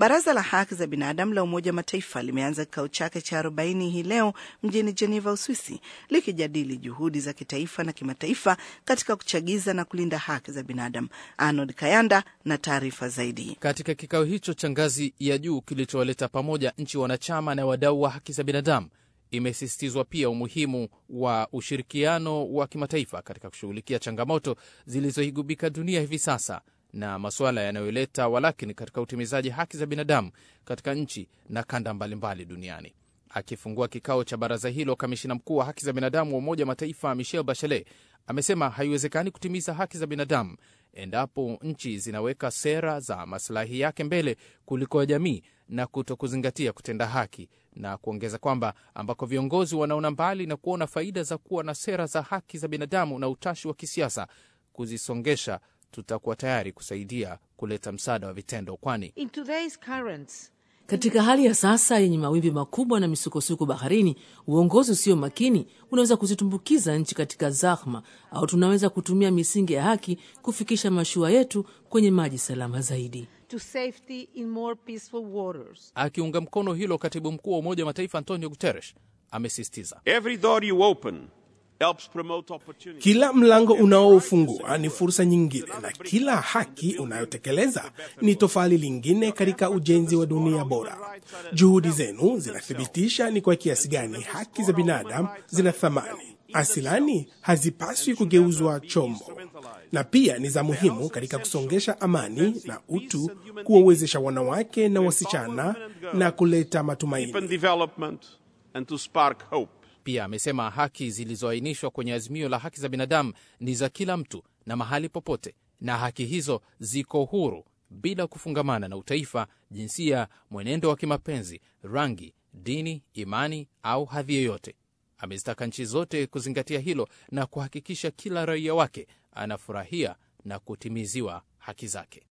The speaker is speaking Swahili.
Baraza la Haki za Binadamu la Umoja wa Mataifa limeanza kikao chake cha 40 hii leo mjini Geneva, Uswisi, likijadili juhudi za kitaifa na kimataifa katika kuchagiza na kulinda haki za binadamu. Arnold Kayanda na taarifa zaidi. Katika kikao hicho cha ngazi ya juu kilichowaleta pamoja nchi wanachama na wadau wa haki za binadamu, imesisitizwa pia umuhimu wa ushirikiano wa kimataifa katika kushughulikia changamoto zilizoigubika dunia hivi sasa na masuala yanayoleta walakini katika utimizaji haki za binadamu katika nchi na kanda mbalimbali duniani. Akifungua kikao cha baraza hilo, kamishina mkuu wa haki za binadamu wa Umoja wa Mataifa Michelle Bachelet amesema haiwezekani kutimiza haki za binadamu endapo nchi zinaweka sera za masilahi yake mbele kuliko ya jamii na kuto kuzingatia kutenda haki, na kuongeza kwamba ambako viongozi wanaona mbali na kuona faida za kuwa na sera za haki za binadamu na utashi wa kisiasa kuzisongesha, tutakuwa tayari kusaidia kuleta msaada wa vitendo, kwani katika hali ya sasa yenye mawimbi makubwa na misukosuko baharini, uongozi usio makini unaweza kuzitumbukiza nchi katika zahma, au tunaweza kutumia misingi ya haki kufikisha mashua yetu kwenye maji salama zaidi. To safety in more peaceful waters. Akiunga mkono hilo, katibu mkuu wa Umoja wa Mataifa Antonio Guterres amesisitiza Every door you open helps promote opportunity. Kila mlango unaofungua ni fursa nyingine, na kila haki unayotekeleza ni tofali lingine katika ujenzi wa dunia bora. Juhudi zenu zinathibitisha ni kwa kiasi gani haki za binadamu zina thamani. Asilani hazipaswi kugeuzwa chombo, na pia ni za muhimu katika kusongesha amani na utu, kuwawezesha wanawake na wasichana na kuleta matumaini. Deepen development and to spark hope. Pia amesema haki zilizoainishwa kwenye azimio la haki za binadamu ni za kila mtu na mahali popote, na haki hizo ziko huru bila kufungamana na utaifa, jinsia, mwenendo wa kimapenzi, rangi, dini, imani au hadhi yoyote. Amezitaka nchi zote kuzingatia hilo na kuhakikisha kila raia wake anafurahia na kutimiziwa haki zake.